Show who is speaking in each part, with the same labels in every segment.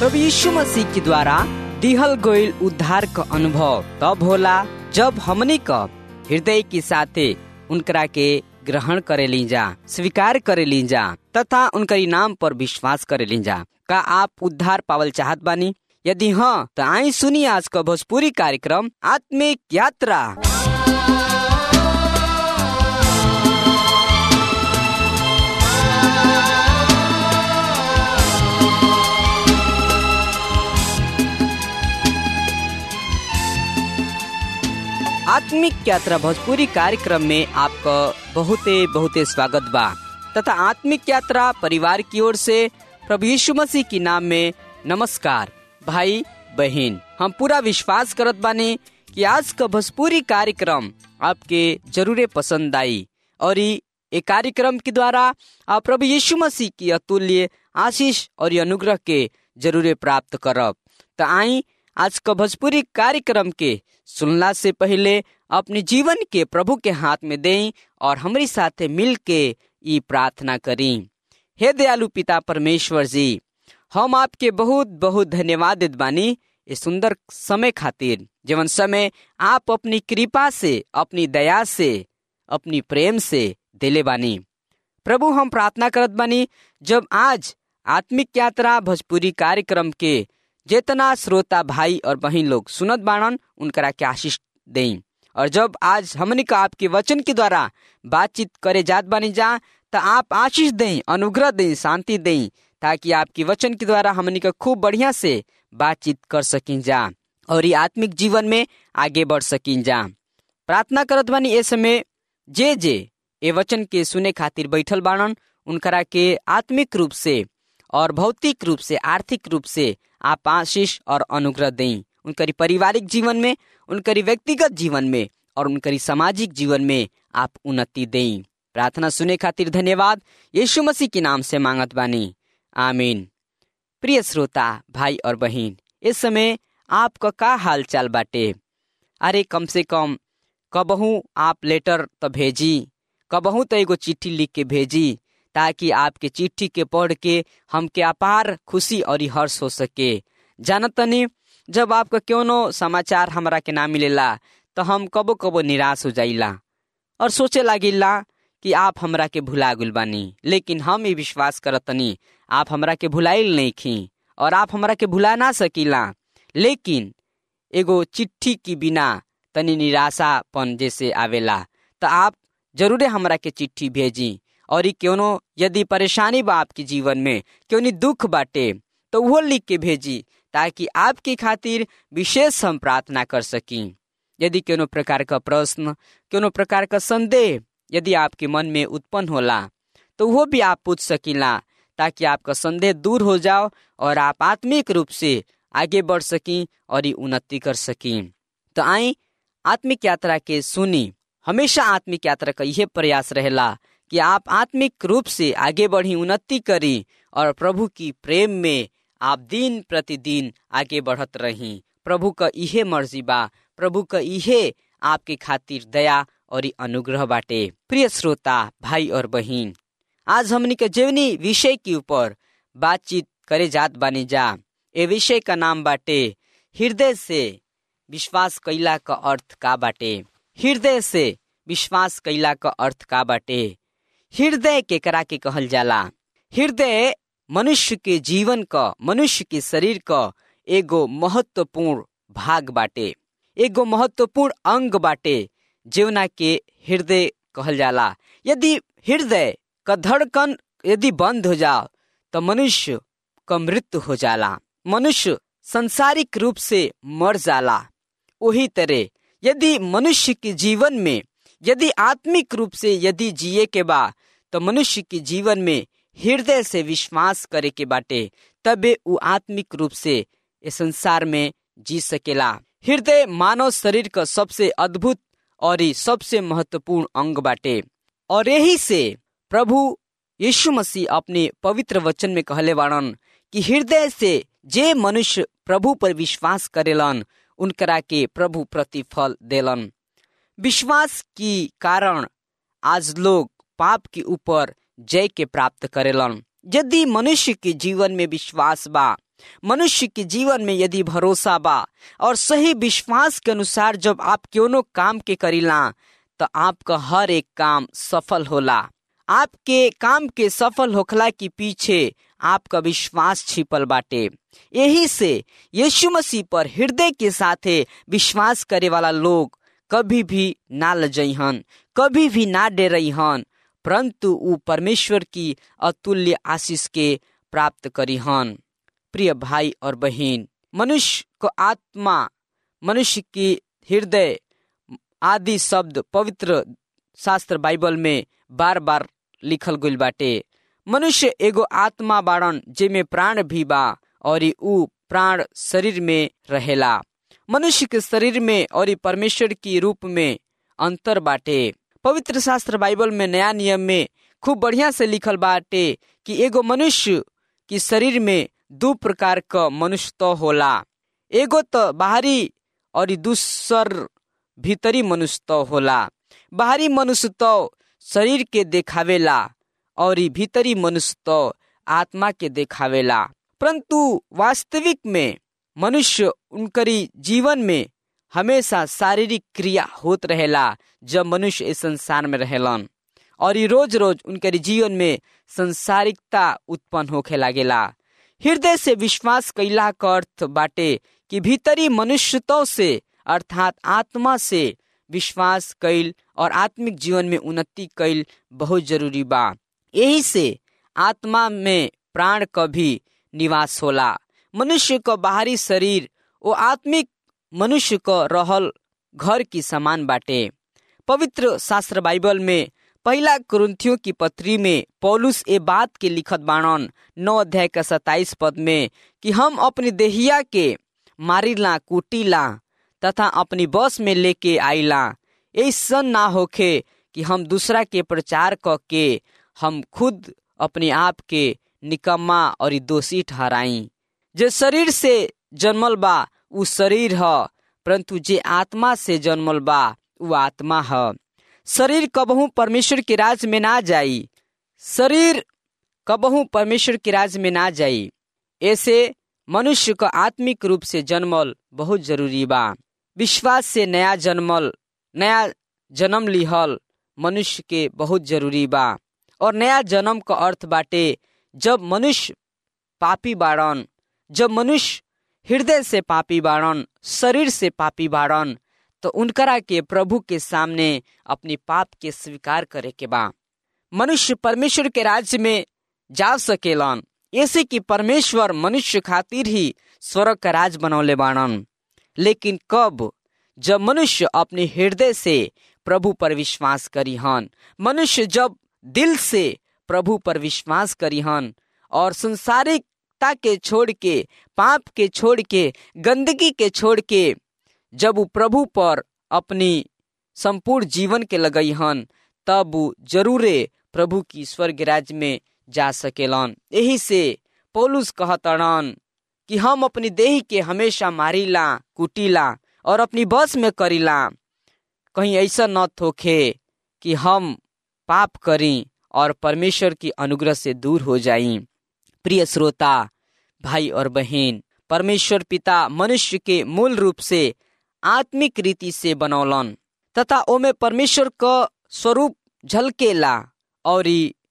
Speaker 1: प्रभु यीशु मसीह के द्वारा दिहल गईल उद्धार का अनुभव तब होला जब हमनी का हृदय के साथे उनकरा के ग्रहण करे ली जा स्वीकार करे ली जा तथा उनकर नाम पर विश्वास करे ली जा का आप उद्धार पावल चाहत बानी यदि हाँ तो आई सुनी आज का भोजपुरी कार्यक्रम आत्मिक यात्रा आत्मिक यात्रा भोजपुरी कार्यक्रम में आपका बहुते बहुते स्वागत बा तथा आत्मिक यात्रा परिवार की ओर से प्रभु यीशु मसीह की नाम में नमस्कार भाई बहन हम पूरा विश्वास करत बानी कि आज का भोजपुरी कार्यक्रम आपके जरूरे पसंद आई और ये कार्यक्रम के द्वारा आप प्रभु यीशु मसीह की अतुल्य आशीष और अनुग्रह के जरूरे प्राप्त करब तो आई आज का भोजपुरी कार्यक्रम के सुनला से पहले अपने जीवन के प्रभु के हाथ में दें और हमारे साथ मिल के ये प्रार्थना करी हे दयालु पिता परमेश्वर जी हम आपके बहुत बहुत धन्यवाद देत बानी इस सुंदर समय खातिर जीवन समय आप अपनी कृपा से अपनी दया से अपनी प्रेम से दिले बानी प्रभु हम प्रार्थना करत बानी जब आज आत्मिक यात्रा भोजपुरी कार्यक्रम के जितना श्रोता भाई और बहन लोग सुनत बाणन उनकरा के आशीष दें और जब आज हमने का आपके वचन के द्वारा बातचीत करे जात बानी जा तो आप आशीष दें अनुग्रह दें शांति दें ताकि आपके वचन के द्वारा हमने का खूब बढ़िया से बातचीत कर सकिन जा और ये आत्मिक जीवन में आगे बढ़ सकिन जा प्रार्थना करत बानी ए समय जे जे ए वचन के सुने खातिर बैठल बाणन उनकरा के आत्मिक रूप से और भौतिक रूप से आर्थिक रूप से आप आशीष और अनुग्रह दें उनकरी पारिवारिक जीवन में उनकरी व्यक्तिगत जीवन में और उनकरी सामाजिक जीवन में आप उन्नति दें प्रार्थना सुने खातिर धन्यवाद यीशु मसीह के नाम से मांगत बानी आमीन प्रिय श्रोता भाई और बहन इस समय आपका का हाल चाल बाटे अरे कम से कम कबहू आप लेटर तो भेजी कबहू तो एगो चिट्ठी लिख के भेजी ताकि आपके चिट्ठी के पढ़ के हमके अपार खुशी और हर्ष हो सके जानतनी जब आपका क्यों समाचार हमरा के ना मिलेला तो हम कबो कबो निराश हो जाइला और सोचे लागिला कि आप हमरा के भुला गुल बानी लेकिन हम ये विश्वास करतनी आप हमरा के भुलाइल नहीं खी और आप हमरा के भुला ना सकीला लेकिन एगो चिट्ठी की बिना तनी निराशापन जैसे आवेला तो आप जरूरे हमरा के चिट्ठी भेजी और ई क्यों यदि परेशानी बा आपके जीवन में क्यों नहीं दुख बाटे तो वो लिख के भेजी ताकि आपकी खातिर विशेष हम प्रार्थना कर सकी यदि कोनो प्रकार का प्रश्न कोनो प्रकार का संदेह यदि आपके मन में उत्पन्न होला तो वो भी आप पूछ सकीला ताकि आपका संदेह दूर हो जाओ और आप आत्मिक रूप से आगे बढ़ सकी और ये उन्नति कर सकी तो आई आत्मिक यात्रा के सुनी हमेशा आत्मिक यात्रा का यह प्रयास रहेला कि आप आत्मिक रूप से आगे बढ़ी उन्नति करी और प्रभु की प्रेम में आप दिन प्रतिदिन आगे बढ़त रही प्रभु का इहे मर्जी बा प्रभु का इहे आपके खातिर दया और अनुग्रह बाटे प्रिय श्रोता भाई और बहन आज हमनी के जीवनी विषय के ऊपर बातचीत करे जात बानी जा ए विषय का नाम बाटे हृदय से विश्वास कैला का अर्थ का बाटे हृदय से विश्वास कैला का अर्थ का बाटे हृदय केकरा के कहल जाला हृदय मनुष्य के जीवन का मनुष्य के शरीर का एगो महत्वपूर्ण भाग बाटे एगो महत्वपूर्ण अंग बाटे जीवना के हृदय कहल जाला यदि हृदय का धड़कन यदि बंद हो जाओ तो मनुष्य का मृत्यु हो जाला मनुष्य संसारिक रूप से मर जाला वही तरह यदि मनुष्य के जीवन में यदि आत्मिक रूप से यदि जिए के बा तो मनुष्य के जीवन में हृदय से विश्वास करे के बाटे तबे वो आत्मिक रूप से इस संसार में जी सकेला हृदय मानव शरीर का सबसे अद्भुत और सबसे महत्वपूर्ण अंग बाटे और यही से प्रभु यीशु मसीह अपने पवित्र वचन में कहले बाड़न कि हृदय से जे मनुष्य प्रभु पर विश्वास करेलन उनकरा के प्रभु प्रतिफल देलन विश्वास की कारण आज लोग पाप के ऊपर जय के प्राप्त करेलन यदि मनुष्य के जीवन में विश्वास बा मनुष्य के जीवन में यदि भरोसा बा और सही विश्वास के अनुसार जब आप क्यों काम के करीला तो आपका हर एक काम सफल होला आपके काम के सफल होखला के पीछे आपका विश्वास छिपल बाटे यही से यीशु मसीह पर हृदय के साथे विश्वास करे वाला लोग कभी भी ना लजहन कभी भी ना डरहन परंतु वो परमेश्वर की अतुल्य आशीष के प्राप्त करीहन प्रिय भाई और बहन मनुष्य को आत्मा मनुष्य की हृदय आदि शब्द पवित्र शास्त्र बाइबल में बार बार लिखल गइल बाटे मनुष्य एगो आत्मा बाड़न जेमे प्राण भी बा और ऊ प्राण शरीर में रहेला मनुष्य के शरीर में और परमेश्वर की रूप में अंतर बाटे पवित्र शास्त्र बाइबल में नया नियम में खूब बढ़िया से लिखल बाटे कि एगो मनुष्य की शरीर में दो प्रकार का मनुष्य तो होला एगो तो बाहरी और दूसर भीतरी मनुष्य तो होला बाहरी मनुष्य तो शरीर के देखावेला और भीतरी मनुष्य तो आत्मा के देखावेला परंतु वास्तविक में मनुष्य उनकरी जीवन में हमेशा शारीरिक क्रिया होत रहेला जब मनुष्य इस संसार में रहेलन और ये रोज रोज उनके जीवन में संसारिकता उत्पन्न होखे लागेला हृदय से विश्वास कैला का अर्थ बाटे कि भीतरी मनुष्यतों से अर्थात आत्मा से विश्वास कैल और आत्मिक जीवन में उन्नति कैल बहुत जरूरी बा यही से आत्मा में प्राण का भी निवास होला मनुष्य का बाहरी शरीर वो आत्मिक मनुष्य को रहल घर की समान बाटे पवित्र शास्त्र बाइबल में पहला कुरुंथियों की पत्री में पौलुस ए बात के लिखत बाणन नौ अध्याय का सताइस पद में कि हम अपनी देहिया के मारिला कूटीला तथा अपनी बस में लेके आईला ऐसा ना होखे कि हम दूसरा के प्रचार क के हम खुद अपने आप के निकम्मा और दोषी ठहराई जे शरीर से जन्मल बा उ शरीर ह परंतु जे आत्मा से जन्मल बा उ आत्मा ह शरीर कबहू परमेश्वर के राज में ना जाई शरीर कबहू परमेश्वर के राज में ना जाई ऐसे मनुष्य को आत्मिक रूप से जन्मल बहुत जरूरी बा विश्वास से नया जन्मल नया जन्म लिहल मनुष्य के बहुत जरूरी बा और नया जन्म का अर्थ बाटे जब मनुष्य पापी बाड़न जब मनुष्य हृदय से पापी बाड़न शरीर से पापी बाड़न तो उनकरा के प्रभु के सामने अपनी पाप के स्वीकार करे के बा मनुष्य परमेश्वर के राज्य में जा सकेलन ऐसे कि परमेश्वर मनुष्य खातिर ही स्वर्ग का राज बनौले बाणन लेकिन कब जब मनुष्य अपने हृदय से प्रभु पर विश्वास करी हन मनुष्य जब दिल से प्रभु पर विश्वास करी हन और संसारिकता के छोड़ के पाप के छोड़ के गंदगी के छोड़ के जब वो प्रभु पर अपनी संपूर्ण जीवन के लगई हन तब वो जरूरे प्रभु की स्वर्ग राज्य में जा सकेलन यही से पौलुस कहतड़न कि हम अपनी देह के हमेशा मारिला कुटीला और अपनी बस में करीला कहीं ऐसा न थोखे कि हम पाप करी और परमेश्वर की अनुग्रह से दूर हो जाई प्रिय श्रोता भाई और बहन परमेश्वर पिता मनुष्य के मूल रूप से आत्मिक रीति से बनौलन तथा ओमे परमेश्वर का स्वरूप झलकेला और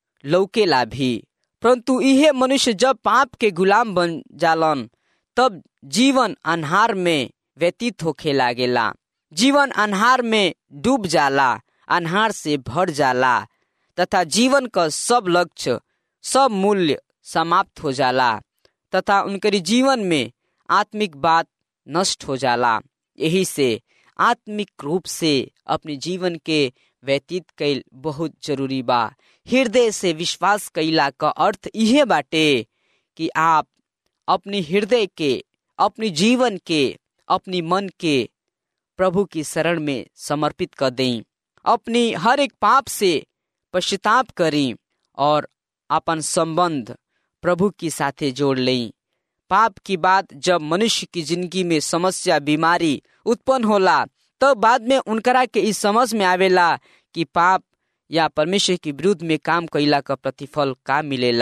Speaker 1: लौकेला भी परंतु यह मनुष्य जब पाप के गुलाम बन जालन तब जीवन अन्हार में व्यतीत होखे लागेला जीवन अन्हार में डूब जाला अन्हार से भर जाला तथा जीवन का सब लक्ष्य सब मूल्य समाप्त हो जाला तथा उनके जीवन में आत्मिक बात नष्ट हो जाला यही से आत्मिक रूप से अपने जीवन के व्यतीत कैल बहुत जरूरी बा हृदय से विश्वास कैला का अर्थ यह बाटे कि आप अपनी हृदय के अपनी जीवन के अपनी मन के प्रभु की शरण में समर्पित कर दें अपनी हर एक पाप से पश्चाताप करें और अपन संबंध प्रभु के साथे जोड़ लें पाप की बात जब मनुष्य की जिंदगी में समस्या बीमारी उत्पन्न होला तब तो बाद में उनकरा के इस समझ में आवेला कि पाप या परमेश्वर के विरुद्ध में काम कैला का प्रतिफल का मिलेला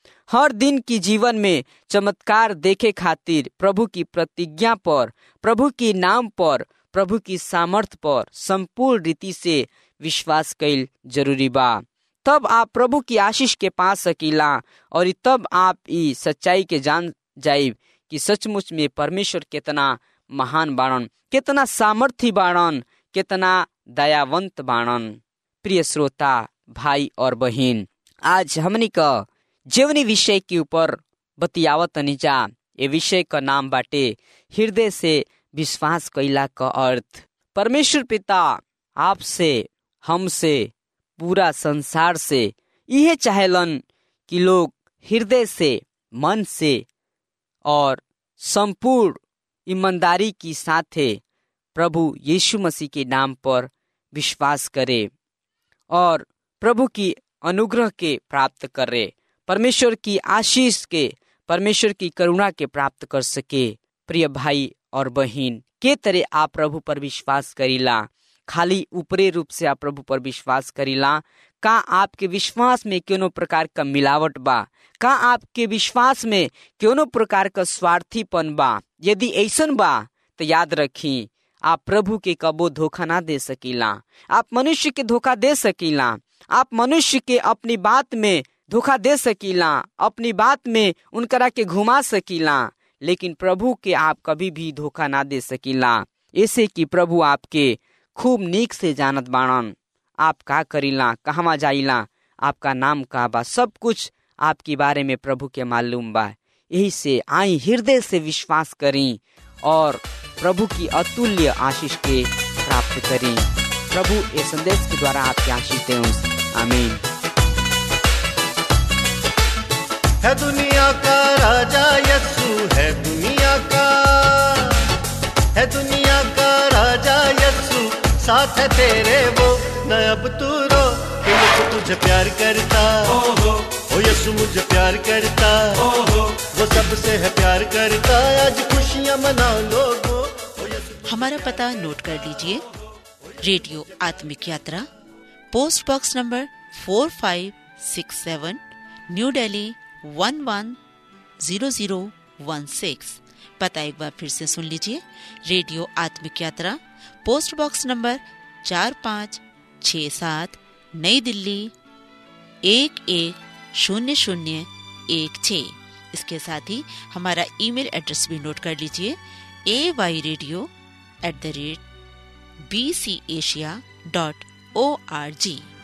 Speaker 1: हर दिन की जीवन में चमत्कार देखे खातिर प्रभु की प्रतिज्ञा पर प्रभु की नाम पर प्रभु की सामर्थ पर संपूर्ण रीति से विश्वास कैल जरूरी बा तब आप प्रभु की आशीष के पा सकीला और तब आप ई सच्चाई के जान जाइब कि सचमुच में परमेश्वर कितना महान बाणन कितना सामर्थ्य बाणन कितना दयावंत बाणन प्रिय श्रोता भाई और बहन आज हमनी का जीवनी विषय के ऊपर बतियावत जा ये विषय का नाम बाटे हृदय से विश्वास कैला का अर्थ परमेश्वर पिता आपसे हमसे पूरा संसार से यह चाहेलन कि लोग हृदय से मन से और संपूर्ण ईमानदारी की साथे प्रभु यीशु मसीह के नाम पर विश्वास करे और प्रभु की अनुग्रह के प्राप्त करे परमेश्वर की आशीष के परमेश्वर की करुणा के प्राप्त कर सके प्रिय भाई और बहन के तरह आप प्रभु पर विश्वास करीला खाली ऊपरी रूप से आप प्रभु पर विश्वास करीला का आपके विश्वास में क्यों प्रकार का मिलावट बा का आपके विश्वास में क्यों प्रकार का स्वार्थीपन बा यदि ऐसन बा तो याद रखी आप प्रभु के कबो धोखा ना दे सकीला आप मनुष्य के धोखा दे सकीला आप मनुष्य के अपनी बात में धोखा दे सकीला अपनी बात में उनकरा के घुमा सकीला लेकिन प्रभु के आप कभी भी धोखा ना दे सकीला ऐसे कि प्रभु आपके खूब नीक से जानत बाणन आप का करीला कहवा जाइला आपका नाम का बा सब कुछ आपके बारे में प्रभु के मालूम बा यही से आई हृदय से विश्वास करी और प्रभु की अतुल्य आशीष के प्राप्त करी प्रभु ये संदेश के द्वारा आपके आशीष दे आमीन
Speaker 2: है दुनिया का राजा यस्सु है दुनिया का है दुनिया का राजा यस्सु साथ है तेरे वो न अब तू रो कि मुझे तुझे प्यार करता ओ यस्सु मुझे प्यार करता वो सबसे है प्यार करता आज खुशियां मना लोगो
Speaker 3: हमारा पता नोट कर लीजिए radio Atmik Yatra post box number four five six seven New Delhi one one zero zero one six पता एक बार फिर से सुन लीजिए radio Atmik Yatra post box number चार पाँच छ सात नई दिल्ली एक एक शून्य शून्य एक छ इसके साथ ही हमारा ईमेल एड्रेस भी नोट कर लीजिए A Y radio at the rate B C Asia dot O R जी